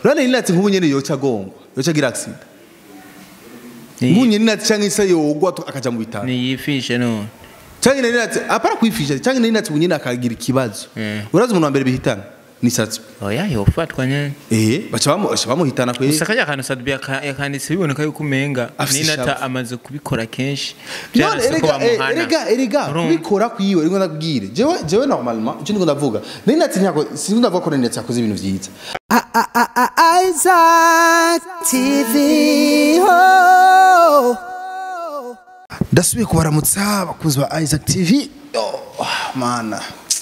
urabona ninati nk'ubu nyene yoca agongwa yoca agira accident nk'ubu nyene ninati canke se yogwa tu- akaja mu bitaro niyifishe none canke ninati apara kwifisha canke ninati ubu nyene akagira ikibazo Mm. urazi umuntu wa mbere bihitana ni satsu oya yofatwa nyene eh baca bamu- baca bamuhitana kwe gusa kajya kantu sadbi yaka- yakanditse biboneka yuko umenga Afise ninata ishavu. amaze kubikora kenshi none Vyaranse ko erega eh, bamuhana. erega erega Urumva? kubikora kwiwe rero ndakubwire jewe jewe normalement icyo ndiko ndavuga ninati ntako sinzi ndavuga ko ninati yakoze ibintu vyiza Isaac TV. Oh. ndasubiye kubaramutsa abakunzi ba Isaac TV oh, mana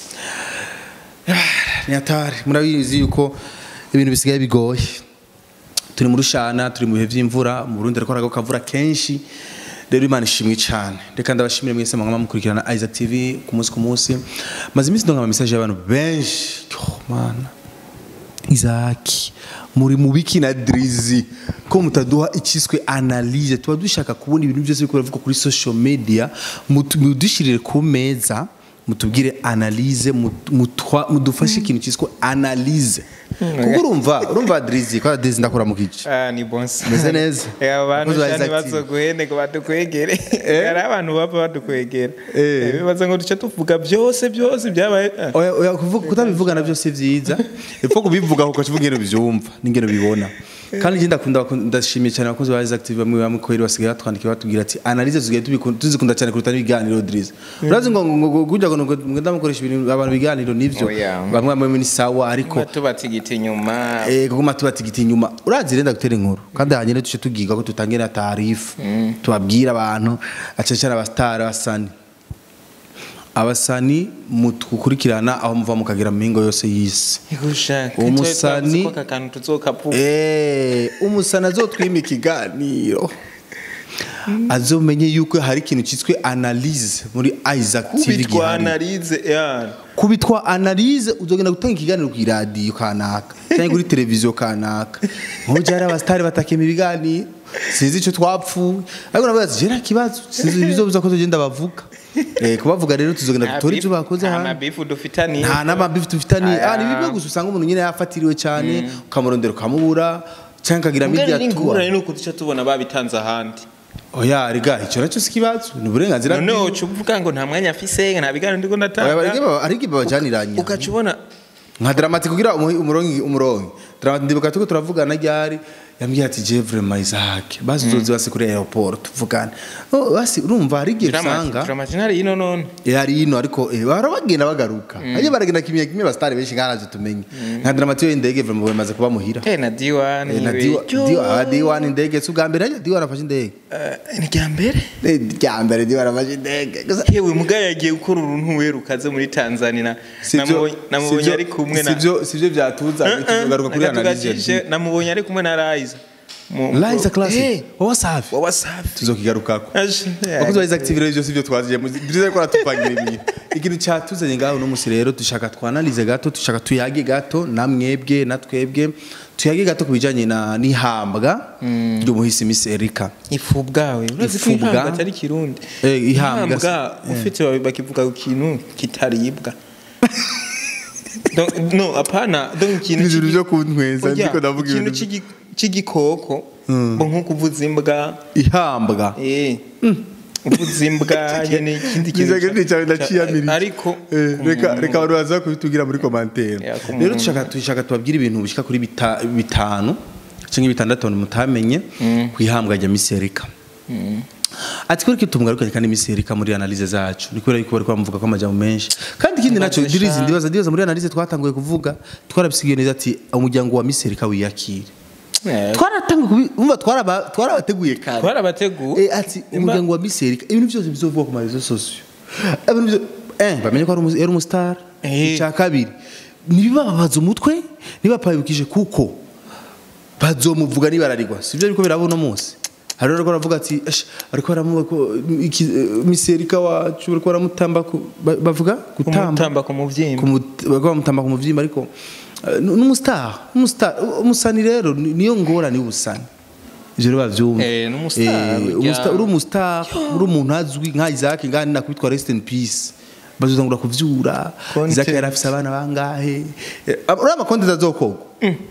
ni hatari murabizi yuko ibintu bisigaye bigoye turi mu rushana turi mu bihe vy'imvura mu Burundi ariko harago kavura kenshi rero imana ishimwe cyane reka ndabashimire mwese mwama mukurikirana Isaac TV ku munsi ku munsi maze iminsi ndonga ama message y'abantu benshi oh, mana Isaac muri mu biki na Drizzy ko mutaduha ikiswe analyse tuba dushaka kubona ibintu byose biko biravuga kuri social media mutu- mudushirire ku meza mutubwire analyse mut- mutwa- mudufashe ikintu cyiswe analyse kuko urumva urumva Drizzy ko Drizzy ndakora mu kici Ah, ni bonse Meze neza. Eh, abantu Abakozi ba cyane Isaac TV. bazoguhene ngo badukwegere hari abantu baba badukwegera Eh. Eh, bibaza ngo duce tuvuga byose byose byabaye ah. oya oya kuvuga kutabivugana byose vyiza epfo kubivuga kuko kivuga ingene byumva n'ingene bibona kandi njye ndakunda abakun- ndashimiye cyane abakozi ba Isaac TV bamwe bamwe ko basigaye batwandikira batubwira ati analyse tuzigaye tubikunda- tuzikunda cyane kuruta n'ibiganiro Drizzy urazi ngo ngo ngo kujya ngo ngo ngo ndamukoresha ibintu abantu biganiro nivyo Oya. bamwe bamwe ni sawa ariko Kuba tubatigita inyuma eh kuguma tubatigita inyuma urazi renda gutera inkuru kandi hanyene tuce tugiga ko tutangira na taarifa tubabwira abantu acecana abastar abasani abasani mutukurikirana aho muva mukagira mu mihingo yose y'isi igushaka Umusani- aka kantu tuzokavuga Eh, umusana azotwima ikiganiro azomenye yuko hari ikintu cyitwe analyse muri Isaac TV kubitwa gihari. analize ya kubitwa analyse uzogenda gutanga ikiganiro ku radio kanaka cyangwa kuri televiziyo kanaka nko byari abastari batakema ibiganiro sinzi icyo twapfuye ariko nabaza ati jera kibazo sinzi ibizobuza ko tugenda bavuga eh kubavuga rero tuzogenda dutora ibyo bakoze nta hano mabifu dufitaniye nta n'amabifu dufitaniye Aya. ah ni bimwe gusa usanga umuntu nyine yafatiriwe cyane ukamurondera ukamubura cyangwa akagira media ngari tour n'ingurane nuko duca tubona babitanze ahandi oya riga icyo nacyo si ikibazo ni uburenganzira noneho bwiwe. uca uvuga ngo nta mwanya afise nta biganiro ndiko Oya, ndatanga barige- ariko babajaniranye ugaca ubona nka dramati kugira umuhi- umurongi umurongi dramati ndibuka tuko turavugana ryari yambwiye ati je vraiment Isaac basi uzozi basi kuri airport tuvugane oh basi urumva hari igihe usanga dramatinari yino none yari ino ariko eh, bahora bagenda bagaruka aje baragenda kimwe kimwe bastari benshi nganaje tumenye nka dramati yo indege vraiment bamaze kuba muhira eh na diwani Eh, na diwa diwa diwa indege si ubwa mbere diwa arafashe indege ni rya mbere Eh, rya mbere diwa arafashe indege gusa yewe muga yagiye gukora uruntu werukaze muri Tanzania namubonye namubonye ari kumwe na sivyo sivyo byatuzanye tugaruka kuri analyse Nagatugajije, namubonye ari kumwe na Rise Mu- Liza class Eh, wowe safi wa wasafi tuzokigarukako Aje, bakozi ba Isaac TV rero byose ibyo twaziye byiza ko ratupangira ibintu ikintu cyatuzanye ngaho no musi rero dushaka twanalize gato dushaka tuyage gato namwebwe na twebwe tuyage gato kubijanye na nihambwa ry'umuhisi Miss Erika ifu bwawe urazi ko Ifu bwa- ihambwa atari kirundi Eh, ihambwa si- ihambwa ufite bakivuga ku kintu kitaribwa Donc, no apana donc ikintu Ibintu cy'igi- byo kuntweza, Oya, ndiko ndavuga ikintu ibintu- cy'igi- cy'igikoko bo nko kuvuza imbwa ihambwa eh uvuza imbwa nyene ikindi Niza kintu gani cyane ndaciyamirije ariko Eh, ku reka muntu- reka abantu baza kubitugira muri commentaire Ya, ku rero muntu. dushaka dushaka tubabwire ibintu bishika kuri bita- bitanu cyangwa bitandatu abantu mutamenye kwihambwa rya Miss Erika ati kuri kitumgarukanye kandi Miss Erika muri analyse zacu ni kubera yuko bari kwamuvuga ko amajambo menshi kandi ikindi naco Mbaze dirizi sha. ndibaza ndibaza muri analyse twatanguye kuvuga twarabisigiye neza ati umuryango wa Miss Erika wiyakire Eh, twaratanguye kubi- umva twaraba twarabateguye kare twarabateguye Eh, ati umuryango wa Miss Erika ibintu byose bizovugwa ku marezo sosiyo ibintu byo eh bamenye ko ari umu- yari umustar Eh. icya kabiri nibibababaza umutwe nibapabikije kuko bazomuvuga nibararigwa sivyo ariko birabo no munsi hari rero baravuga ati "Esh, ariko baramuvuga ko iki- eh, Miss Erika wacu bariko baramutamba ku- ba- bavuga gutamba kumutamba ku muvyimba Kumu- bariko bamutamba ku muvyimba ariko eh, ni umustar umustar umusani rero ni- niyo ngorane y'ubusani ivyo rero bavyumva Eh, ni umustar, Eh, burya. umustar- uri umustar uri umuntu azwi nka Isaac ngani nakwitwa rest in peace bazotangura kuvyura Content. Isaac yari afise abana bangahe Eh, uriya amakonti azokogwa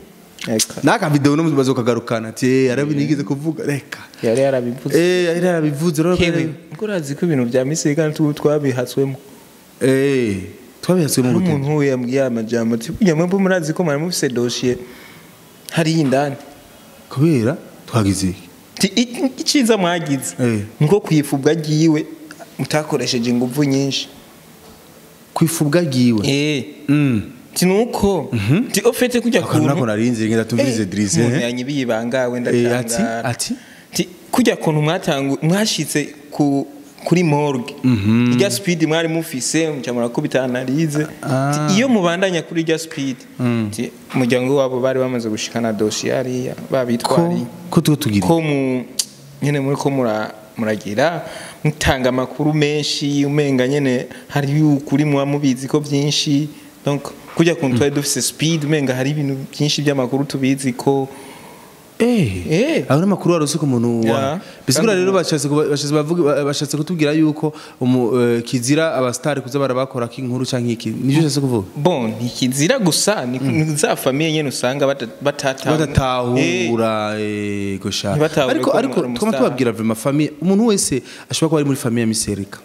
Eka. n'aka video no mubazo kagarukana ati eh arabi nigeze kuvuga reka yari yarabivuze eh yari yarabivuze rero hewe ngo urazi ko ibintu bya misiri kandi tubu twabihatswemo eh twabihatswe mu hari gute umuntu we yambwiye aya majambo ati burya mwebwe murazi ko mwari mufise dosiye hariya indani kubera twagize iki Ti- i- icyiza mwagize Eh. nko kwifubwa ryiwe mutakoresheje ingufu nyinshi kwifubwa giwe eh mm ti nuko ti ofete kujya akantu nako kuntu narinze ngenda tumvirize Drizzy umuntu eh yanyibiye ibanga wenda Eh, ati atangara ati Ti, kujya kuntu mwatangu mwashitse ku kuri morgue irya speed mwari mufise muca murakubita analize Ah. Ti, iyo mubandanya kuri irya speed ti, umuryango wabo bari bamaze gushikana dosiye hariya ko babitwariye ko tuba tugira ko mu nyene muri ko mura muragira mutanga amakuru menshi umenga nyene hari ukuri muba mubizi ko byinshi donc kujya kuntu twari dufise speed umenga hari ibintu byinshi by'amakuru tubizi ko eh Eh. abo n'amakuru warose ku muntu wa Ya. bisigura Kandi- rero bashatse kuba- bashatse bavuga bashatse kutubwira yuko umu- eh, kizira abastari kuza barabakora k'inkuru canke iki nivyo ushatse kuvuga bon ntikizira gusa ni ni za famiye nyene usanga bata- batatahura Eh, badatahura eh, gosha Ntibatahure ariko ko ariko ari twama umustar. tubabwira vraiment famille umuntu wese ashobora kuba ari muri famille ya miserika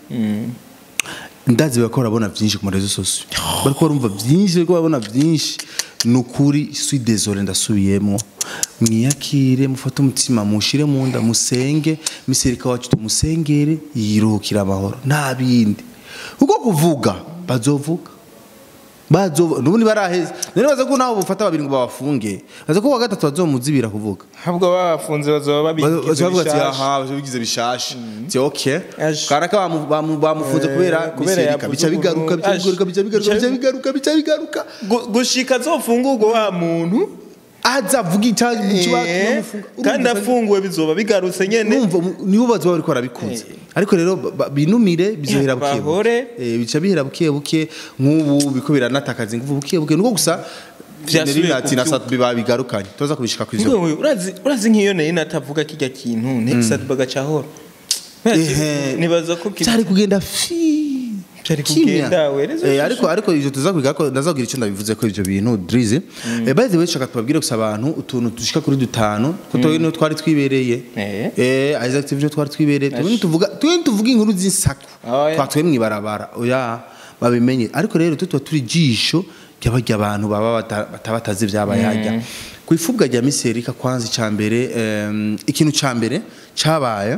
ndazi bariko barabona vyinshi ku marezo sosio bariko barumva vyinshi bariko barabona vyinshi ni ukuri suis désolé ndasubiyemwo mwiyakire mufate umutima mushire mu nda musenge miserika wacu tumusengere yiruhukira amahoro nta bindi kuko kuvuga bazovuga bazo nubundi baraheze none baza ko nawe bufata babiri ngo babafunge baza ko wa gatatu bazomuzibira kuvuga ahubwo babafunze bazoba babigize bavuga ati bishasha. aha babigize bishasha ti okay Aje. karaka bamu- bamu- bamufunze Eh, kubera kubera miserika yavuze bica bigaruka bica ukuntu- bigaruka bica bigaruka bica Aje. bigaruka bica bigaruka Gu- gushika azofungurwa wa muntu aza avuga icyaha Eh, kandi afunguwe bizoba bigarutse nyene numva nibo bazoba bariko barabikunze ariko rero ba- ba- binumire bizohera buke buke. Bahore. Eh, bica bihera buke buke nk'ubu biko biranatakaza ingufu buke buke nuko gusa Vyasubiye Generina ati na kuvyuka. satu babigarukanye tuza kubishika ku izo Wewe, urazi urazi nk'iyo nari natavuga kijya kintu next bagacahora Ehe. nibaza ko ki- cyari kugenda fi Cyari kimya. kugenda, wereza Eh, ishusho. ariko ariko ivyo tuzakubiga ko ndazabwira icyo ndabivuze ko ivyo bintu Drizzy eh by the way shaka tubabwire gusa abantu utuntu dushika kuri dutanu ko twe no twari twibereye Eh. eh Isaac TV twari twibereye twe tuvuga twe tuvuga inkuru z'insaku Oh, yeah. twatwe mwibarabara oya babimenye ariko rero tutwa turi jisho ry'abarya abantu baba bata- batabatazi vyabaye hajya ku ifubwa rya miserika kwanza icambere ikintu cambere cabaye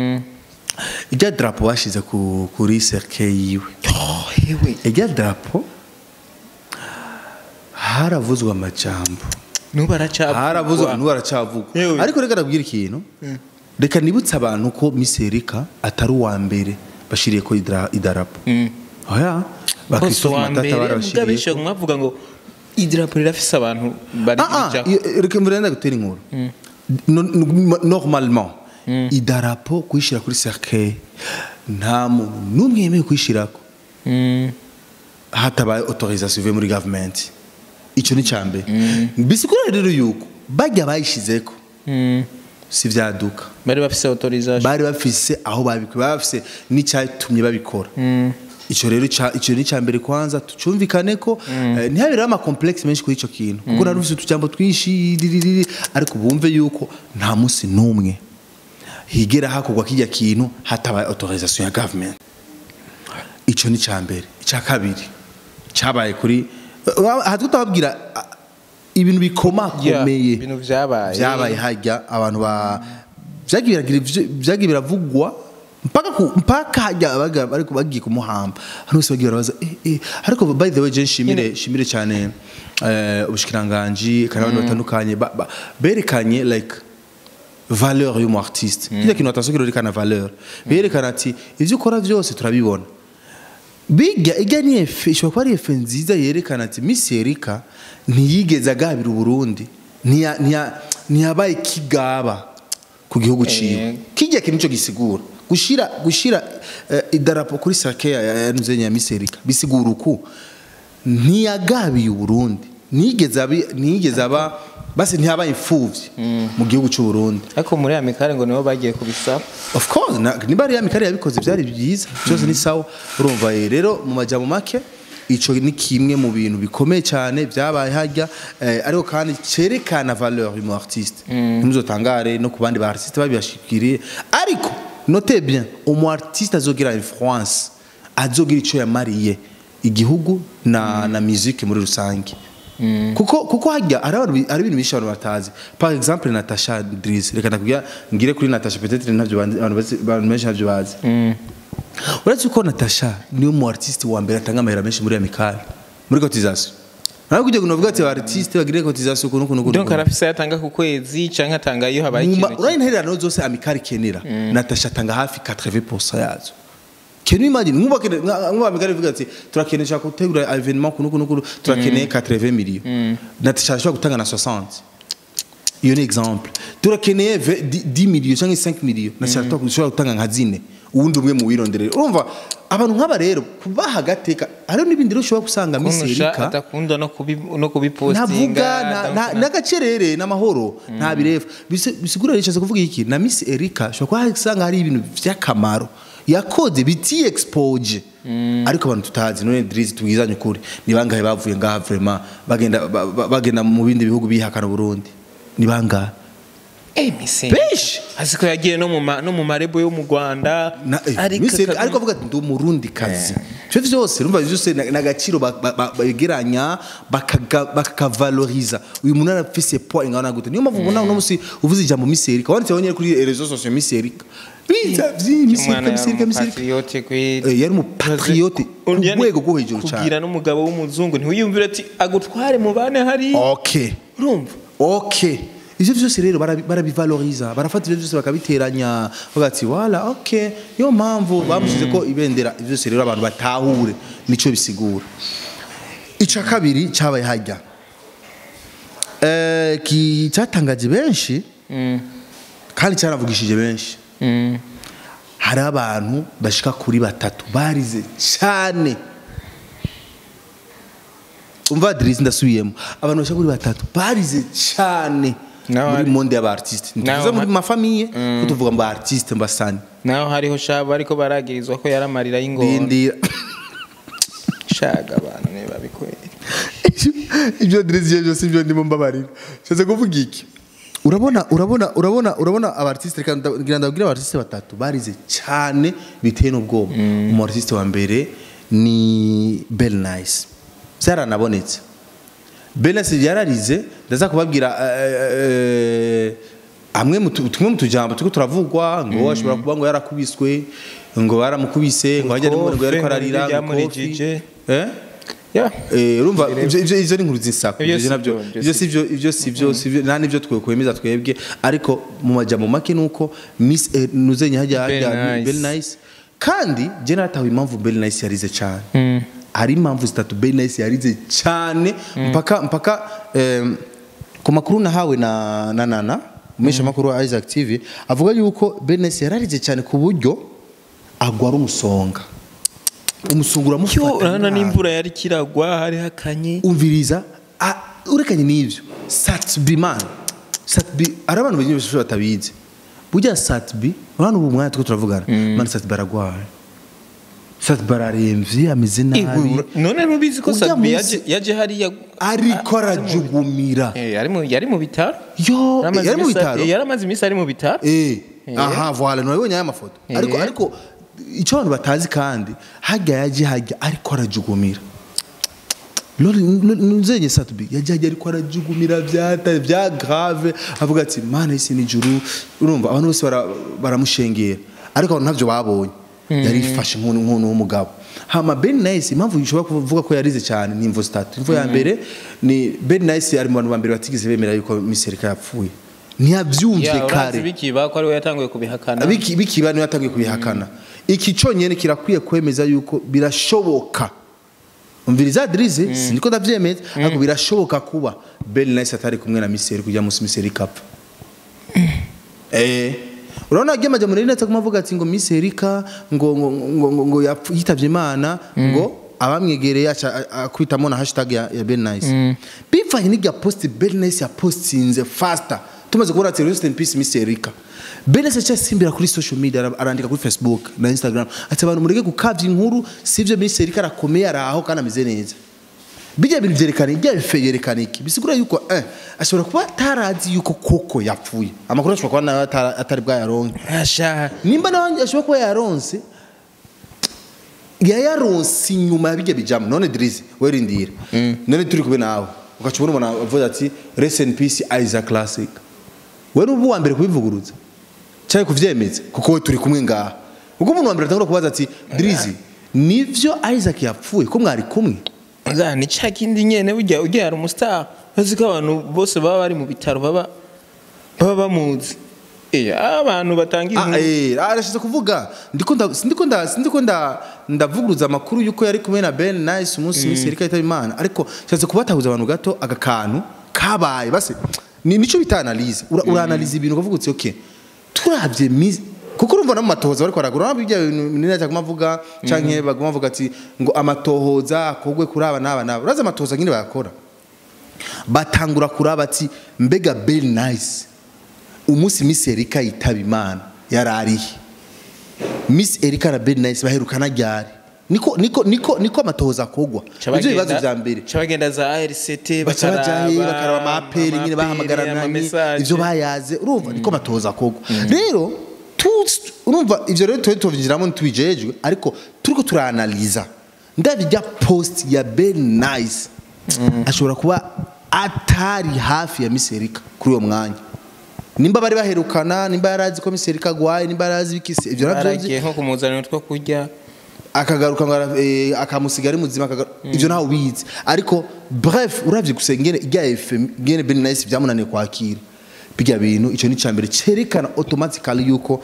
irya drapo bashize ku- kuri cercueil yiwe Oh, hewe irya drapo haravuzwe amajambo nubu aracavugwa. haravuzwe n'ubu aracavugwa Yewe. ariko reka nabwira ikintu reka nibutse abantu ko miserika atari uwa mbere bashiriye ko idra- idarapo Mm. oya Bose bakristofu wa matata mbere barabashiriye mugabisha mwavuga ngo idirapo rirafise abantu bari Ah, ah, bijako. iyo- reka mbere ndagutera inkuru No- no- normalement idarapo kuyishira kuri cercueil nta muntu n'umwe yemewe kuyishirako Mm. hatabaye autorisation ivuye muri government icyo ni cyambere bisigura rero yuko bajya bayishizeko Mm. si vyaduka bari bafise autorisation bari bafise aho babikora bari bafise n'icyatumye babikora icyo rero ca- icyo ni cyambere kwanza tucumvikane ko eh, ntihabereho ama complexe menshi kuri icyo kintu kuko nari ufise utujambo twinshi diririri, ariko bumve yuko nta munsi n'umwe higera hakorwa kijya kintu hatabaye autorisation ya government icyo ni cyambere icya kabiri cyabaye kuri aha tutababwira ah, ibintu Yeah, bikomakomeye ibintu vyabaye byabaye hajya abantu ba byagiye biragira ivyo- byagiye biravugwa mpaka ku mpaka hajya abaga ariko bagiye kumuhamba hano bose bagiye barabaza eh eh ariko by the way je shimire shimire cyane eh ubushikiranganje kandi abantu batandukanye ba- ba- berekanye like valeur y'umu artiste kija kintu atashobora kwerekana valeur berekana ati ivyo ukora vyose turabibona biga ijya ni efe ishobora kuba ari efe nziza yerekana ati Miss Erika ntiyigeze agabira Uburundi ntiya- ntiya- ntiyabaye kigaba ku gihugu ciwe kijya kintu cyo gisigura gushira gushira eh, idarapo kuri sake ya ya nuzenya ya Miss Erika bisigura uku ntiyagabiye Uburundi nigeze abi nigeze aba basi ntiyabaye imfuvyi mu gihugu cy'u Burundi ariko muri amikare ngo nibo bagiye kubisaba of course na- niba ari ya mikari yabikoze byari byiza byose ni sawa urumva eh, rero mu majambo make ico ni kimwe mu bintu bikomeye cyane byabaye hajya eh, ariko kandi cerekana valeur y'umu artiste ntimuzotangare no ku bandi ba artiste babibashikiriye ariko notez bien umu artiste azogira influence azogira ico yamariye igihugu na na musique muri rusange kuko kuko hajya ari abantu bi- ari ibintu bishe abantu batazi par exemple Natasha Drizz reka ndakubwira ngire kuri Natasha peut-être ntabyo bandi- abantu bazi- abantu benshi ntabyo bazi uretse ko Natasha niwe mu artiste wa mbere atanga amahera menshi muri Amical muri cotisation nawe kujya kunavuga ati artiste bagire cotisation kuno kuno kuno donc arafise yatanga ku kwezi canke atanga iyo habaye Muma- ikintu urabona intererano zose Amical ikenera Natasha atanga hafi 80% yazo Can you imagine nkuba kene nkuba Amical ivuga ati turakenesha gutegura evenement kuno kuno kuno turakeneye 80 millions Natasha ashobora gutanga na 60 iyo ni exemple turakeneye ve- di- 10 millions cyangwa 5 millions Natasha ashobora gutanga nka zine uwundi umwe mu wironderero urumva abantu nk'aba rero kubaha agateka hariho n'ibindi rero ushobora gusanga kunusha miserika adakunda no kubi no kubipostinga ntavuga na- donc na- n'agacerere n'amahoro nta birefu Bise- bisigura rishatse kuvuga iki na miss erika ushobora kuba usanga hari ibintu by'akamaro yakoze biti expoje ariko abantu tutazi none dirizi tubwizanye ukuri ni bangahe bavuye ngaha vraiment bagenda ba- ba- bagenda mu bindi bihugu bihakana Burundi ni bangahe eh mise Benshi. azi ko yagiye no mu ma- no mu marebo yo mu Rwanda Na- eh, Miss Erika- ariko avuga ati ndi umurundi kazi ivyo vyose urumva vyose na- n'agaciro ba- ba- ba- begeranya bakaga- bakakavaloriza uyu muntu arafise poids ingana gute niyo mpamvu ubona uno musi uvuze ijambo Miss Erika wanditse nyine kuri réseaux sociaux Miss Erika biza vyi Miss Erika Miss Erika Miss Erika patriote kwe Eh, yari umupatriote ku rwego rwo hejuru cyane kugira n'umugabo w'umuzungu ntiwiyumvire ati agutware mu bane hari okay urumva okay ivyo vyose rero barabi- barabivaloriza barafata ivyo vyose bakabiteranya bavuga ati wala okay niyo mpamvu bamushize ko ibendera ivyo vyose rero abantu batahure nico bisigura ica kabiri cyabaye hajya eh ki cyatangaje benshi kandi cyaravugishije benshi hari abantu bashika kuri batatu barize cyane umva Adrisi ndasubiyemo abantu bashika kuri batatu barize cyane Naho muri hari- monde y'aba artiste Naho ntituvuze muri hari- mafamiye ko tuvuga ngo artiste mbasani naho hariho shabo ariko baragirizwa ko yaramarira y'ingona rindira shaga abantu ne babikwera ibyo Adrisi byose ibyo ndimo mbabarira shaze kuvuga iki urabona urabona urabona urabona abartiste reka nda- ngira ndabwira abartiste batatu barize cyane biteye n'ubwoba umu artiste wa mbere ni Bell Nice byaranabonetse Bell Nice yararize ndaza kubabwira eh, eh, amwe mu tu- tumwe mu tujambo turiko turavugwa ngo ashobora kuba ngo yarakubiswe ngo baramukubise ngo hajya n'umuntu ngo yariko Kofi, ararira ngo ngo kofi. byamurijije. eh ya Eh, urumva ivyo ivyo ivyo ni inkuru z'insako Ivyo ivyo si navyo byo, ivyo ivyo si si byo ivyo si byo si byo nta nivyo twe kwemeza twebwe ariko mu majambo make nuko Miss eh, Nuzenye hajya Bell hajya Nice. Bell Nice kandi je natawe impamvu Bell Nice yarize cyane hari impamvu zitatu Bell Nice yarize cyane mpaka mpaka em, ku makuru nahawe na na nana umesha makuru wa Isaac TV avuga yuko Bell Nice yararize cyane ku buryo agwara umusonga umusonga yo uramufata urabona nabi. n'imvura yari kiragwa hari hakanye umviriza ah, urekanye n'ibyo satbi man satbi ari abantu benshi bashobora batabizi burya satbi urabona ubu mwanya turiko turavugana man satbi aragwaye satbi araremvye ameze nabi none ntubizi ko Urya sabi munsi- yaje yaje hariya ariko arajugumira Eh, yari mu yari mu bitaro yo Yaramaze yari mu imisi- bitaro eh, yaramaze iminsi ari mu bitaro Eh, aha voilà nabonye aya mafoto Eh. ariko ariko icyo abantu batazi kandi hajya yaje hajya ariko arajugumira Lori nuzenye satubi yaje hajya ariko arajugumira byata bya grave avuga ati mana isi ni juru urumva abantu bose bara- baramushengera ariko abantu ntavyo babonye yari ifashe nk'umuntu nk'umuntu w'umugabo hama Ben Nice impamvu ushobora kuvuga ko yarize cyane ni imvo zitatu imvo ya mbere ni Ben Nice ari mu bantu ba mbere batigeze bemera yuko Miss Erika yapfuye ntiyabyumvye ya kare urazi bikiba ko ari we yatanguye kubihakana Biki- bikiba niyo yatangiye kubihakana iki cyonyine kirakwiye kwemeza yuko birashoboka umviriza adrize siniko ndavyemeza ariko birashoboka kuba Bell Nice atari kumwe na Miseri kujya musi Miseri kapfa eh urabona agiye majya muri netse kumavuga ati ngo Miss Erika ngo ngo ngo, ngo, ngo yapfu- yitavye Imana ngo abamwegereye aca a- akwitamo na hashtag ya, ya Bell Nice bivanye n'irya post Bell Nice ya postinze faster tumaze kubona ati rest in peace Miss Erika Benese cyasimbira kuri social media ara- arandika kuri Facebook na Instagram ati abantu mureke gukavya inkuru sivyo Miss Erika arakomeye araho kandi ameze neza bijya bintu byerekana ibya bife yerekana iki bisigura yuko eh ashobora kuba atarazi yuko koko yapfuye amakuru ashobora kuba nawe atara- atari bwayaronke asha nimba nawe ashobora kuba yaronse yayaronse inyuma ya bijya bijamo none dirizi werindira none turi kube nawe ugaca ubona umuntu avuga ati rest in peace Isaac Classic we n'ubu wa mbere kubivuguruza cyangwa kuvyemeza kuko we turi kumwe ngaha ubwo umuntu wa mbere atangura kubaza ati dirizi nivyo Isaac yapfuye ko mwari kumwe za ni cya kindi nyene ujya ujya hari umustar bazi ko abantu bose baba bari mu bitaro baba baba bamuzi eh abantu batanga Ah, inkuru eh, arashize kuvuga ndiko nda ndiko nda ndiko nda ndavuguruza amakuru yuko yari kumwe na Ben Nice umunsi Miss Erika yitaba Imana ariko cyase kubatahuza abantu gato agakantu kabaye base ni nico bita analyse ura, ura analyse ibintu ukavuga uti okay turabye Miss kuko urumva no mu matohoza bariko baragura urabona ibyo nina cyaguma avuga canke baguma bavuga ati ngo amatohoza akogwe kuri aba n'aba n'aba uraza amatohoza nyine bayakora batangura kuraba ati mbega Ben Nice umunsi Miss Erika yitaba Imana yararihe Miss Erika na Ben Nice baherukana ryari niko niko niko niko amatohoza akogwa ivyo bibazo vya mbere cabagenda za ARCT baca bajaye bakaraba bakaraba amaperi nyine amaperi, bahamagarana amamessage. ivyo bayaze urumva niko amatohoza akogwa rero tu- urumva ivyo rero tuba tubyinjiramo ntitubijejwe ariko turiko turaanaliza ndabijya post ya Ben Nice ashobora kuba atari hafi ya Miss Erika kuri uwo mwanya nimba bari baherukana nimba yarazi ko Miss Erika agwaye nimba yarazi bikisi ivyo navyo nzi baragiye nko kumuzanira utwo kurya akagaruka ngo ara- eh, akamusiga ari muzima akagaruka ivyo ntawe ubizi ariko bref uravye gusa ingene irya efe ingene Ben Nice vyamunaniye kwakira bijya bintu ico ni cambere cerekana automatically yuko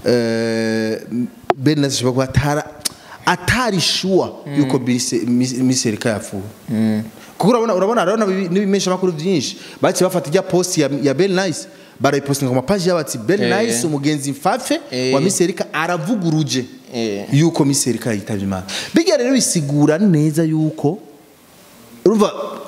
eh, Ben Nice ashobora kuba atara atari sure yuko Miss Miss- Miss Erika yapfuye kuko urabona urabona urabona n'ibimesha makuru byinshi baci bafata ijya post ya, ya Ben Nice barayipostinga ku mapaji yabo ati Ben Eh. Nice umugenzi mfafe Eh. wa Miss Erika aravuguruje Eh. yuko Miss Erika yitavye Imana bijya rero bisigura neza yuko urumva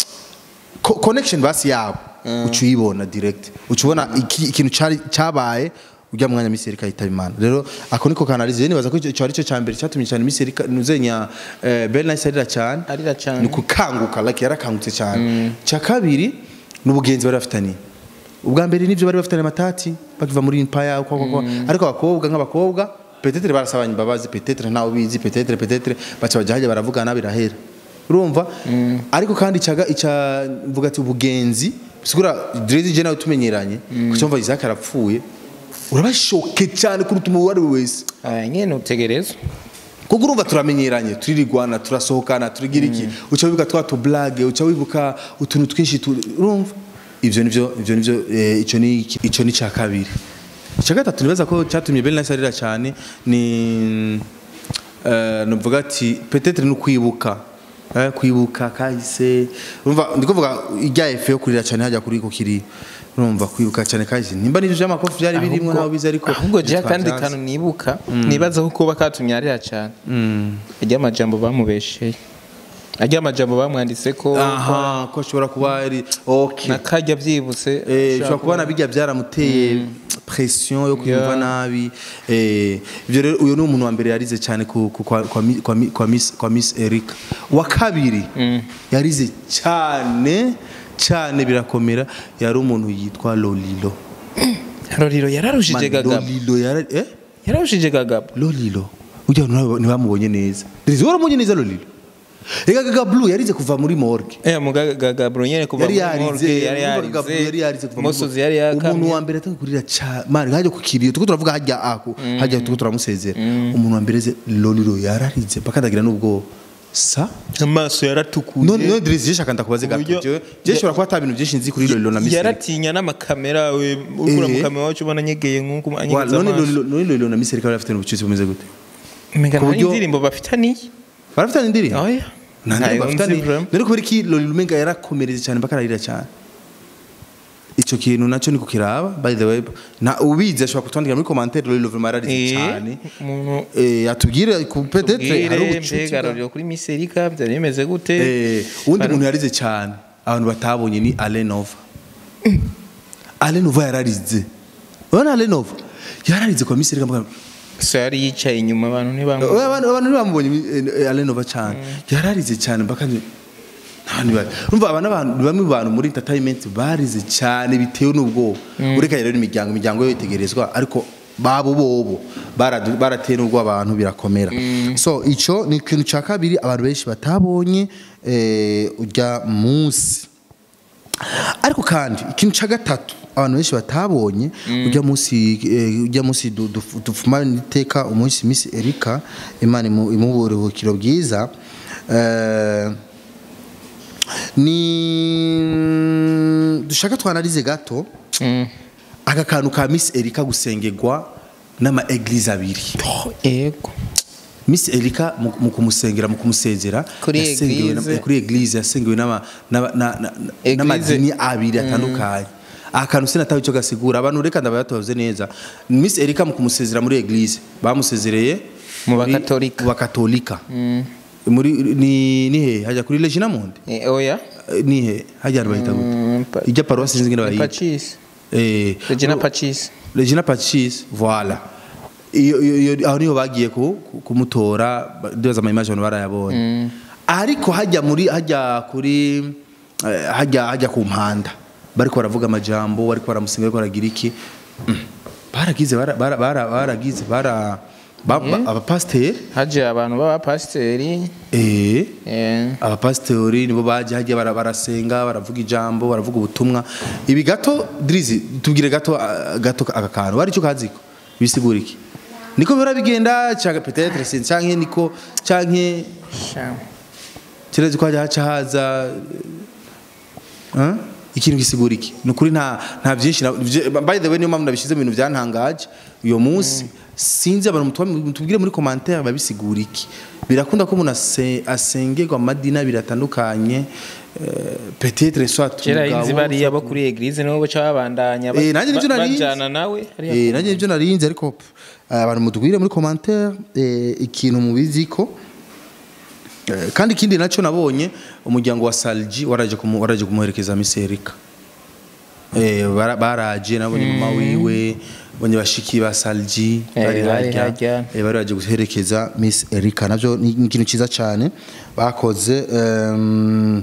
co- connection basi yabo uca uyibona direct uca ubona iki- ikintu cari- cabaye ujya mwanya Miss Erika yitaba Imana rero ako niko kanalize rero nibaza ko ico ari cyo cambere cyatumye cyane Miss Erika nuzenya eh, Ben Nice arira cyane Arira cane. ni kukanguka like yarakangutse cyane cya kabiri n'ubugenzi bari bafitaniye ubwa mbere nivyo bari bafitaniye amatati bakiva muri empire uko uko uko. ariko abakobwa nk'abakobwa petetre barasabanye imbabazi petetre ntawe bizi petetre petetre baca bajya hajya baravugana birahera urumva ariko kandi icaga ica mvuga ati ubugenzi bisigura Drizzy je nawe tumenyeranye kuko mva Isaac arapfuye urabashoke cyane kuruta umuntu uwo ari we wese aya nyene utegerezwa kuko urumva turamenyeranye turirigwana turasohokana turigira iki uca wibuka twa tublage uca wibuka utuntu twinshi tu- urumva ivyo nivyo ivyo nivyo eh, ico ni iki- ico ni cya kabiri icya gatatu nibaza ko cyatumye Ben Nice arira cyane ni eh, nuvuga ati peut-être no kwibuka eh, kwibuka kahise urumva ndiko vuga ijya efe yo kurira cyane hajya kuri ko kiri urumva kwibuka cyane kahise nimba nivyo vy'amakofi byari birimo ntawe bizi ariko ahubwo je ntitwavyanse. kandi kantu nibuka nibaza ko kuba katumye arira cyane ajya amajambo bamubesheye ajya amajambo bamwanditse ko aha ko ashobora kuba ari okay nakajya byibutse eh ushobora kubona bijya byaramuteye pression yo kuyumva Yeah. nabi eh ibyo rero uyu ni umuntu wa mbere yarize cyane ku, ku, kwa, kwa, mi- kwa, mi- kwa Miss kwa Miss Erica wa kabiri yarize cyane cyane birakomera yari umuntu yitwa Lolilo roriro yararushije Man, gagabo Lolilo yara eh yararushije gagabo Lolilo ujya ntibamubonye neza Drizzy waramubonye neza Lolilo Ega Gaga Blue yarize kuva muri morgue eh mugaga gagabo nyene kuva yari muri morgue, yarize yari urumva Gaga Blue yari yarize kuva muri musozi morgue. yari yakamye umuntu wa mbere atanga kurira cha mari hajya ku kiriyo tuko turavuga hajya ako hajya tuko turamusezera umuntu wa mbere ze Lolilo yararize bakandagira n'ubwo sa amaso yaratukuye none none Drizzy shaka ndakubaze gato Uburyo- jewe je shobora kuba ata bintu byinshi nzi kuri Lolilo na Miss Erica. yaratinya n'amakamera we ukura mu Eh. kamera wacu ubona anyegeye nk'uko Wa- anyegeza none amaso Lolilo none Lolilo na Miss Erica bari bafite ubucuti bumeze gute Umenga ku nta buryo- indirimbo bafitaniye barafitanye indirimbo oya nta ndirimbo ntayo nzi bafitanye vraiment. none kubera iki Lolilo umenga yarakomereze cyane bakararira cyane ico kintu nacyo niko kiraba by the way na ubizi ashobora kutwandikira muri commentaire Lolilo vraiment yararize Eh, cyane umuntu eh atubwire ku peut-être hari ubwire ubucuti mbega bwa- roriro kuri Miss Erika byari bimeze gute eh uwundi Bari- muntu yarize cyane abantu batabonye ni Alenova alenova yararize urabona alenova yararize kwa Miss Erika mbwa so yari yicaye inyuma abantu ntibamu Oya, abantu abantu ntibamubonye eh, alenova cyane yararize cyane mpaka ni ntabwo bari urumva aba n'abantu ni bamwe mu bantu muri entertainment barize cyane bitewe n'ubwoba ureka rero imiryango imiryango yo itegerezwa ariko babo bobo baradu- barateye n'ubwo abantu birakomera so icyo ni ikintu cya kabiri abantu benshi batabonye eh, ujya munsi ariko kandi ikintu cya gatatu abantu benshi batabonye ujya munsi eh, ujya munsi du- du- dufumane iteka umunsi Miss Erika Imana imu- imuhe uburuhukiro bwiza eh, ni dushaka twanarize gato aka kantu ka Miss Erika gusengerwa n'ama eglise abiri yego Miss Erika mu mu kumusengera mu kumusezera Kuri yasengewe na- eglise. kuri eglise yasengewe n'ama- n'aba- na- na- na- Eglise. n'amadini abiri atandukanye akantu sinatawe icyo gasigura abantu reka ndabatoze neza Miss Erika mu kumusezera muri eglise bamusezereye Mu muri- bakatolika. mu bakatolika muri ni ni he hajya kuri Regina Monde Eh, oya Eh, ni he hajya ahantu bahita Mm, gute pa- ijya paruwasi sinzi ngene bayita Pacis eh Regina Pacis Regina Pacis voilà iyo iyo- iyo aho niho bagiye ku ku- kumutora ba- ndoza ama image abantu barayabonye ariko hajya muri hajya kuri eh, hajya hajya ku mpanda bariko baravuga amajambo bariko baramusenga bariko baragira iki Mm. baragize bara- bara- bara- baragize bara ba- ba- abapasiteri haje abantu b'abapasiteri eh eh, abapasitori nibo baje hajya bara- barasenga baravuga ijambo baravuga ubutumwa ibi gato dirizi tubwire gato ah, gato aka kantu wari cyo kaziko bisigura iki niko bihora bigenda cyangwa peut-être c'est cyangwa niko cyangwa sha. kirezi ko hajya haca haza eh? ikintu gisigura iki ni ukuri nta nta byinshi na- bye- by the way niyo mpamvu nabishyize mu bintu byantangaje uyo munsi sinzi abantu mutuba- mutubwire muri commentaire babisigura iki birakunda ko umuntu ase- asengerwa amadini abiri atandukanye eh, peut-être soit kera umugabo, inzi bariya bo kuri eglise nibo baca babandanya ba- Eh, nanjye nibyo ba- narinzi. bajana nawe hariya Eh, nanjye nibyo narinze ariko eh, abantu mutubwire muri commentaire eh, ikintu mubizi ko Eh, kandi ikindi nacyo nabonye umuryango wa Salji waraje kumu, waraje kumuherekeza Miss Erika eh bara- baraje nabonye mama wiwe bonye bashiki ba Salji Eh, bari bari harya harya. eh, bari baje guherekeza Miss Erika navyo ni ni ikintu cyiza cyane bakoze em,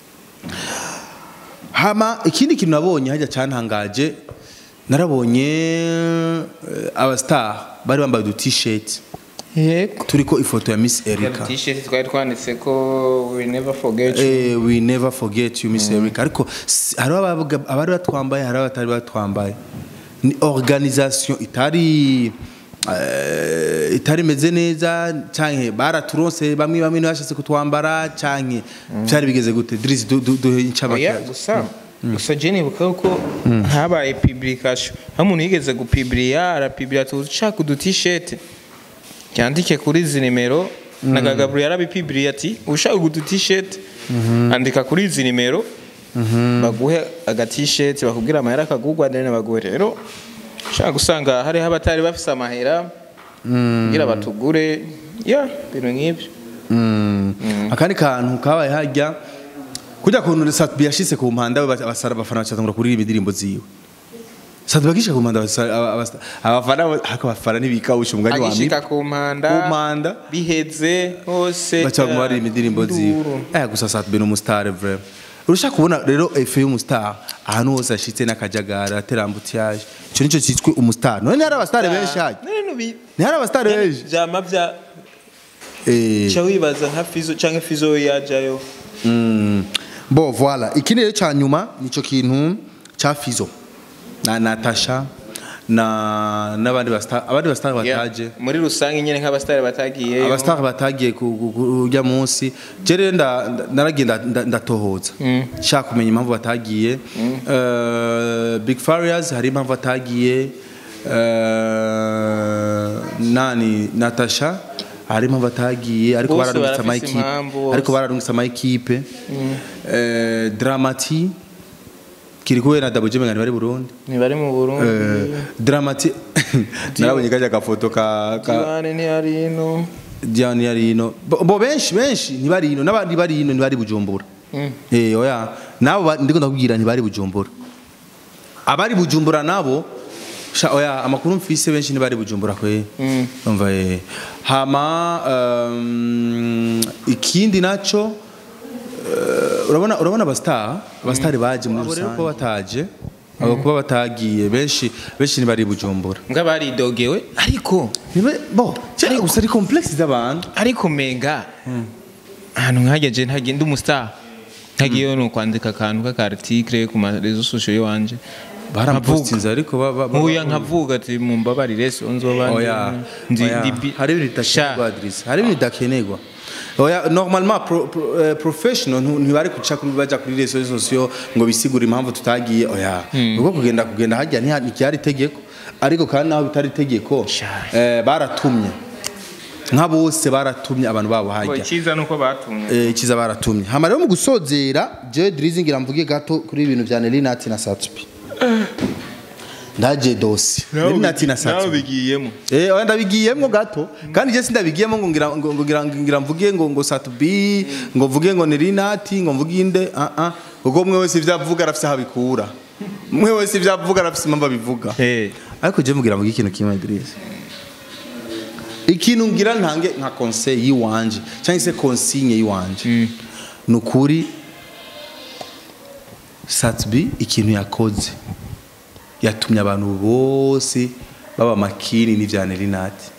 hama ikindi kintu nabonye hajya cyantangaje narabonye eh, abastar bari bambaye udu t-shirt yego turiko ifoto ya Miss Erika t-shirt twari twanditse ko we never forget you. Eh, we never forget you Miss Erika ariko si- hariho abavuga- abari batwambaye hariho abatari batwambaye ni organisation itari eh, itari meze neza canke baraturonse bamwe bamwe ntibashatse kutwambara canke byari bigeze gute Drizzy du- du- duhe oya incamake gusa gusa je nibuka ko habaye publication aho umuntu yigeze gupibiriya arapibiriya tuzi ushaka udu t-shirt yandike kuri izi nimero na gagaburi yarabipibiriye ati ushaka udu t-shirt andika kuri izi nimero baguhe aga t-shirt bakubwira amahera akagugwa deni baguhe rero ushaka gusanga hariho abatari bafise amahera kugira batugure ya ibintu nk'ibyo akandi kantu kabaye hajya kujya kuntu Satbi yashitse ku mpanda we abasara abafana bacatangura kuririmba indirimbo ziwe Satbi bagishika ku mpanda abasara- aba- abasa- abafana bo- ariko abafana ntibikawusha umugani wa agishika Mimi ku mpanda ku mpanda biheze hose baca mu baririmba indirimbo ziwe Induru. eh gusa Satbi ni umustar vraiment urashaka kubona rero efe y'umustar ahantu hose ashitse n'akajagara aterambutiyaje ico nico cyitwa umustar none hari abastar benshi hajya none nubi ni hari abastar benshi vyama vya eh ca wibaza nka fizo canke fizo yajayo Mm. Bo voilà ikindi rero cya nyuma nico kintu cya Fizo na Natasha na n'abandi basta abandi basta bataje muri rusange nyene nk'abasitari batagiyeyo abastar batagiye kujya munsi je rero nda- nda- naragenda nda- ndatohoza shaka kumenya impamvu batagiye Eh, Big Farious hari impamvu batagiye Eh, nani Natasha hari impamvu batagiye ariko Bose bararungitse barafise amayikipe impamvu bose. ariko bararungitse amayikipe Eh, Dramati kiri kuwe na Double J ngani bari Burundi ntibari mu burundi Eh, Dramati narabonye kajya gafoto ka ka diwane ntiyari ino Diane yari ino bo bo benshi benshi ntibari ino n'abandi bari ino ntibari bujumbura eh oya nabo ba- ndiko ndakubwira ntibari bujumbura abari bujumbura nabo sha oya amakuru mfise benshi ntibari bujumbura kwe umva eh hama um, ikindi naco eh, urabona urabona abastar abastar baje muri rusange ko bataje abo kuba batagiye benshi benshi ntibari bujumbura mbwa baridogewe ariko Nibe- bo cyari gusa ari complexe z'abantu ariko menga ahantu nkageje ntagenda umustar ntagiyeyo ni ukwandika akantu k'akartikire ku marezo sosiyo y'iwanje barapostinze ariko ba- ba- ba- nkuya nkavuga ati mumbabarire so nzoba oya ndi oya. ndi bi- hari ibintu Sha. bidakenerwa Adrissa hari ibintu bidakenerwa oya normalement pro, pro, eh, professional ntu- ntibari kuca kuri baja kuri rezo sosiyo ngo bisigure impamvu tutagiye oya ubwo kugenda kugenda hajya ntiha- ntiryari itegeko ariko kandi naho bitari itegeko Sha. eh, baratumye nka bose baratumye abantu babo hajya icyiza ni uko batumwe eh, ikiza baratumye hama rero mu gusozera jewe drizzy ngira mvuge gato kuri ibintu vya nelinati na satsubi ndaje dosi nelinati na satsubi bigiyemo Eh, oya ndabigiyemwo gato kandi je sindabigiyemwo ngo ngira ngo ngira ngira mvuge ngo ngo satubi ngo mvuge ngo nelinati ngo mvuge inde ah ah kuko mwe wese ivyo avuga arafise aho abikura mwe wese ivyo avuga arafise impamvu abivuga Eh. ariko je mugira mvuge ikintu kimwe Idris ikintu ngira ntange nka conseil yiwanje cyangwa se consigne yiwanje ni ukuri Satbi ikintu yakoze yatumye abantu bose baba makini n'ivya Nelinati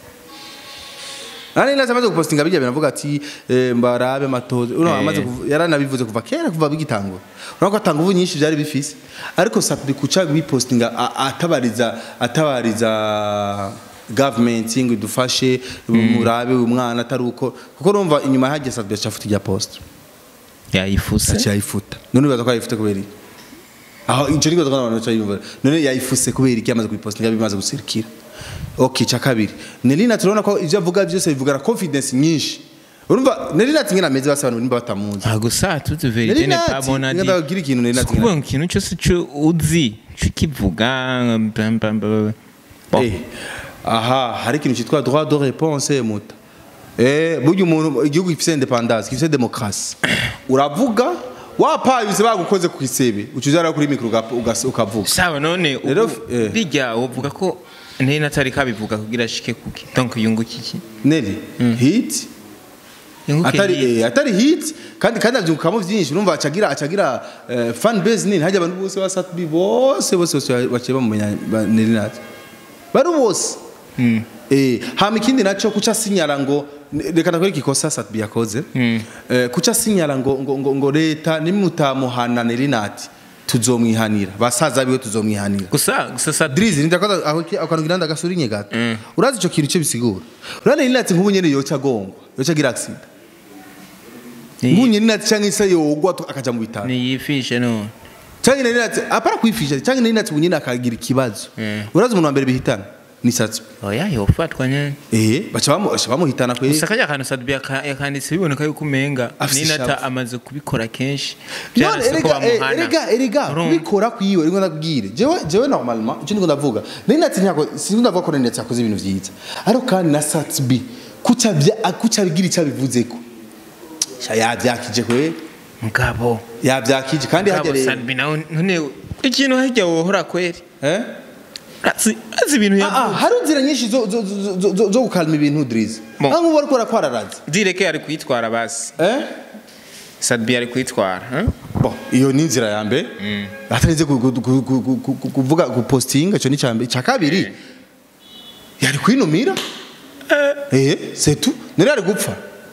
Nani nasa amaze gupostinga bijya binavuga ati eh, mbarabe matoze uno Eh. amaze kuv- yaranabivuze kuva kera kuva bigitango urako atanga ubu nyinshi byari bifise ariko Satbi kuca bipostinga a- atabariza atabariza government ngo idufashe murabe uyu mwana atari uko kuko urumva inyuma hajya Satbi yacafuta ijya post yayifuse aca yayifuta none bibaza ko yayifute kubera iki aho icyo nibaza ko abantu baca yumva none yayifuse kubera iki yamaze kuyipostinga bimaze gusirikira okay cya kabiri Nelina turabona ko ivyo avuga byose bivugana confidence nyinshi urumva Nelina tingena ameze basa abantu nimba batamuzi ntabwo saa tuzi verite Nelina ne ati, pabona ngenda babwire ikintu Nelina ati, kuvuga ngo ikintu cyose cyo uzi cyo kivuga bam, bam, bam. Bon. Eh, aha hari ikintu cyitwa droit de réponse muta eh burya umuntu igihugu gifite independance gifite demokarasi uravuga wapaye bise bagukoze ku isebe ucuzara kuri mikro uga- ugas- ukavuga sawa none Rero, ubu eh. bijya uvuga ko ntari natari kabivuga kugira ashike kuki donc yunguka iki neri hit yunguke atari iki? eh, atari hit kandi kandi abyukamo byinshi urumva acagira acagira eh, fan base nini hajya abantu bose ba Satbi bose bose bose baciye bamumenya ba- Nelinat bari bose Mm. eh hama ikindi naco kuca sinyara ngo reka nakore ikikosa Satbi yakoze eh, kuca sinyara ngo ngo, ngo, ngo leta nimutamuhana Nelinat tuzomwihanira basaza biwe tuzomwihanira gusa gusa sa Drizzy ndakoza aho ki- akantu giranda gasurinye gato urazi ico kintu cyo bisigura urane Nelinat nk'ubu nyene yoca gongwa yoca gira accident nk'ubu ni Nelinat canke ise yogwa tu- akaja mu bitaro yifishe no canke Nelinat apara kwifisha canke Nelinat ubu nyene akagira ikibazo Mm. urazi umuntu wa mbere bihitana ni Satsubi oya yofatwa nyene eh baca bamu baca bamuhitana kwe gusa kajya akantu sadbi yaka- yakanditse biboneka yuko umenga Afise ninata ishavu. amaze kubikora kenshi none byarase ko erega eh, bamuhana erega erega Urumva? kubikora kwiwe rero ndabwire jewe jewe normalement icyo ndiko ndavuga Nelinat ntako sinzi ndavuga ko Nelinat yakoze ibintu vyiza ariko kandi na Satsubi kuca bya kuca bigira icyo bivuzeko sha yavyakije kwe mugabo yavyakije kandi hajya mugabo rero sadbi nawe none ikintu hirya wohora kweri eh Urazi urazi ibintu Ah, ah, yavuze hari inzira nyinshi zo zo zo- zo- zo- zo gukalma ibintu Drizzy Bon. aho ubu ariko arakwararaza direke ari kwitwara basi eh sadbi ari kwitwara eh? Bon, iyo ni inzira ya mbere atarinze ku- ku- ku- ku- ku- ku- kuvuga gupostinga icyo ni icya mbere icya kabiri yari kwinumira eh c'est tout nari ari gupfa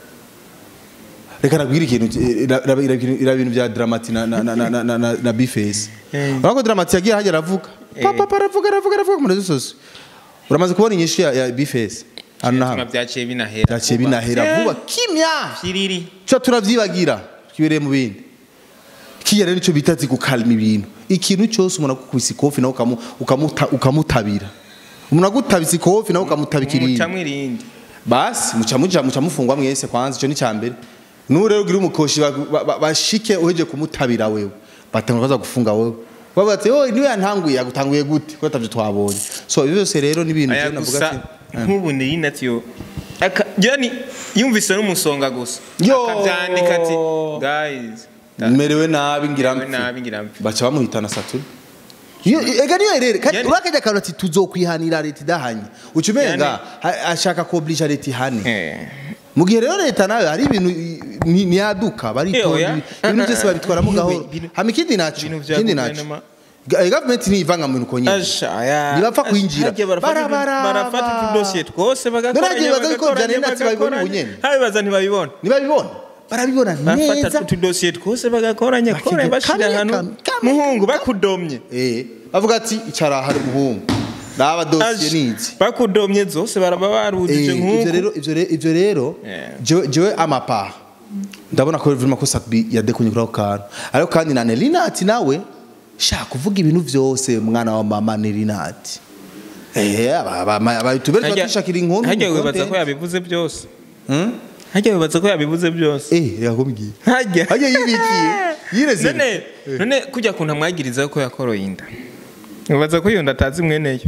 reka nabwira ikintu eh, ra- ra- ra- ira ibintu bya dramati na na na na na, na, na bifesi Eh. urako dramati yagiye hajya aravuga papa papa aravuga aravuga aravuga mu rezo sose uramaze kubona inyishu ya, ya bifesi hano na Bituma hano byaciye binahera byaciye binahera vuba kimya kiriri cyo turavyibagira twibereye mu bindi kiya rero nicyo bita zi gukalma ibintu ikintu cyose umuntu akukubise ikofi nawe ukamu- ukamuta- ukamutabira umuntu agutabise ikofi nawe ukamutabika irindi mutamwe irindi basi muca muja muca mufungwa mwese kwanza icyo ni cya mbere n'ubu rero ugira umukoshi ba- ba- ba- bashike uheje kumutabira wewe batanga baza gufunga wewe bavuga ati oh niwe yantanguye yagutanguye gute ko atavyo twabonye so ibyo byose rero ni ibintu aya je navuga gusa ati nk'ubu ni inatiyo yani yumvise n'umusonga gusa Yo! akabyandika ati guys merewe nabi ngira Merewe mpfe." nabi ngira mpfe. baca bamuhitana saturi Iyo- ega niyo rero kandi Yani- urakajya akantu ati tuzokwihanira leta idahanye uca umenga Yani- ha- ashaka kobliga leta ihane Eh. mu gihe rero leta nayo hari ibintu i- ni- niyaduka Eh, baritonda oya. ibintu byose babitwaramo Yewe, gahoro ibintu- hama ikindi naco ibintu vya ikindi naco guverinoma. Ga- eh, government ntivanga mu bintu uko nyine Asha, aya. ntibapfa Asha, kwinjira harya barafata utu- Barabaraba. barafata utudosiye twose bagakoranya None bibaza yuko bagakoranya, Janet Natsi babibona bagakoranya. ubunyene? Habibaza ntibabibona ntibabibona barabibona bafata neza utudosiye twose bagakoranya Bakiga koranya bashira kamwe, ahantu kamwe, kamwe, muhungu bakudomye Eh, bavuga ati icara hari umuhungu raba dosiye Asha, nizi bakudomye zose baraba barujije Eh, ivyo nk'uku rero ivyo rero ivyo rero Yeah. jewe jewe amapaha ndabona ko vraiment ko Satbi yadekunye kuri ako kantu ariko kandi na Nelinati nawe shaka kuvuga ibintu vyose mwana wa mama Nelinati eh aba aba aba tubere Harya- twashakira inkuru harya mu wibaza content. ko yabivuze byose Hmm? harya wibaza ko yabivuze byose eh yakomigiye harya harya yibikiye yireze none none kujya kuntu amwagiriza ko yakoroye inda wibaza ko iyo nda atazi mweneyo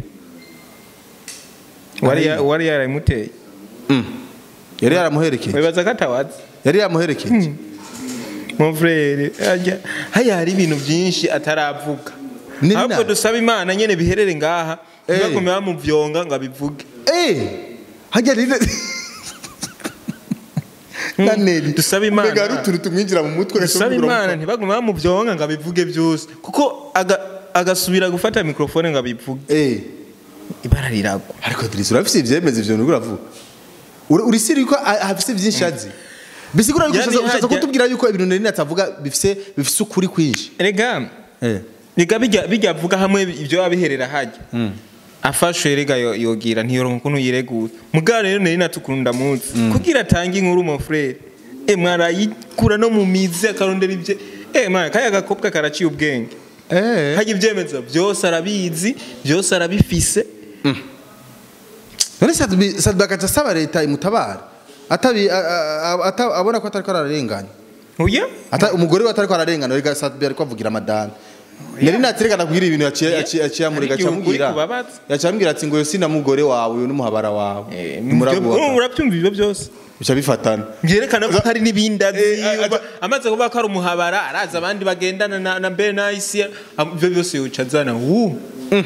wari ya- wari yarayimuteye yari yaramuherekeje wibaza ko atawazi yari yamuherekeje mon frere harya haya hari ibintu byinshi ataravuga Ni ahubwo bina- dusaba imana nyene biherere ngaha Eh. ntibagume bamuvyonga ngo abivuge eh harya rero na Neli Dusaba Imana. Mbega hari utuntu tumwinjira mu mutwe dusaba agashobora imana ntibagume bamuvyonga ngo abivuge byose kuko aga- agasubira gufata mikrofone ngo abivuge eh ibara riragwa ariko Idris urafise ivyemeza ivyo nuri uravuga Uri- uri siri ko a- afise vyinshi azi bisigura yuko Yani ushaza ushaza hajya- kutubwira yuko ibintu nari natavuga bifise bifise ukuri kwinshi rega eh rega bijya bijya avuga hamwe ibyo abiherera hajya afashwe rega yo- yogira ntiyoronka ukuntu yiregura mugabo rero nari natukunda munsi kugira atange inkuru mon frere e mwarayikura no mu mizi akarondera ibye e mwana kaya gakobwa karaciye ubwenge eh hajya ibyemeza byose arabizi byose arabifise none Sadbi Sadbi akaca asaba leta imutabara atabi a- a- ata- abona ko atariko ararenganya oya ata umugore we atariko ararengana rega Sadbi ariko avugira madame Nari natireka kugira ibintu yaciye Yeah. yaciye yaciye amurega Hari igihe ukuri cyamubwira kubabaza. yaciye amubwira ati ngo yo sina mugore wawe uyu n'umuhabara wawe Eh, Ntimuravuga. urabyumva ibyo byose bica bifatana byerekana ko hari n'ibindi azi Eh, a- uba- amaze kuvuga ko ari umuhabara arazi abandi bagendana na, na mbere na isi am- ibyo byose yoca azana wu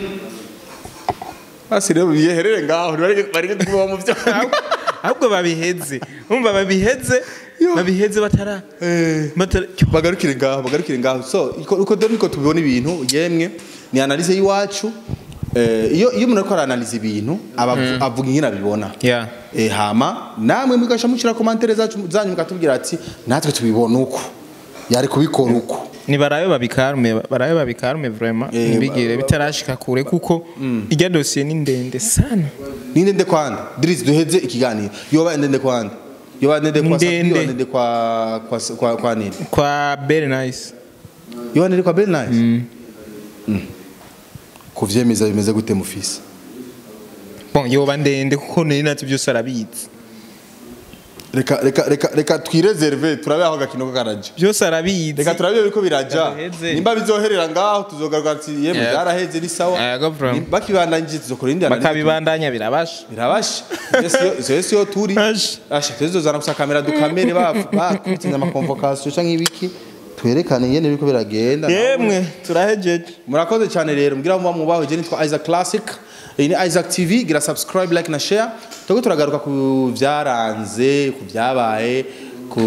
basi rero biherere ngaho bari bari kuba mu byo ahubwo babiheze umva babiheze babiheze batara batara bagarukire ngaho bagarukire ngaho so iko- uko dore niko tubibona ibintu yemwe ni analyse y'iwacu Eh, iyo iyo umuntu ariko aranaliza ibintu aba avu- avuga ingene abibona Yeah. Eh, hama namwe mugasha mushira komantere zacu zanyu mukatubwira ati natwe tubibona uko yari kubikora uko ni barabe babikarume barabe babikarume vraiment Eh, ntibigire bitarashika kure kuko irya dosiye ni ndende sana ninde nde kwanda Drizzy duheze ikiganiro yoba ndende kwanda yoba ndende kwa Safi, Ndende. yoba ndende kwa kwa kwa, kwa nini kwa very nice yoba ndende kwa Bell Nice Mm. kuvyemeza bimeze gute mufisi bon yoba ndende kuko nari nati byose arabizi reka reka reka reka twireserve turabe aho gakino ko karaje byose arabizi reka turabe biko biraja Gaheze. nimba bizoherera ngaho tuzogaruka ati yemwe Yeah. byaraheze ni sawa Yeah, go from. Ni- bakibandanyije tuzokora indi analyse. bakabibandanya birabasha birabasha izo yose yo turi Asha. asha tuzozana gusa kamera dukamere bakubitinya amakonvokasiyo canke ibiki twerekane ingene biriko biragenda yemwe turahejeje murakoze cyane rero mbwira muba mubaho je nitwa Isaac Classic iyi ni Isaac TV gira subscribe like na share tugo turagaruka ku byaranze ku byabaye ku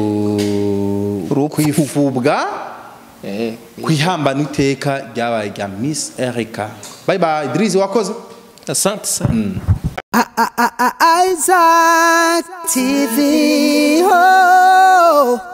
kwifubwa kwihambana iteka ryabaye rya Miss Erica bye bye Drizzy wakoze asante sana Isaac TV. Oh.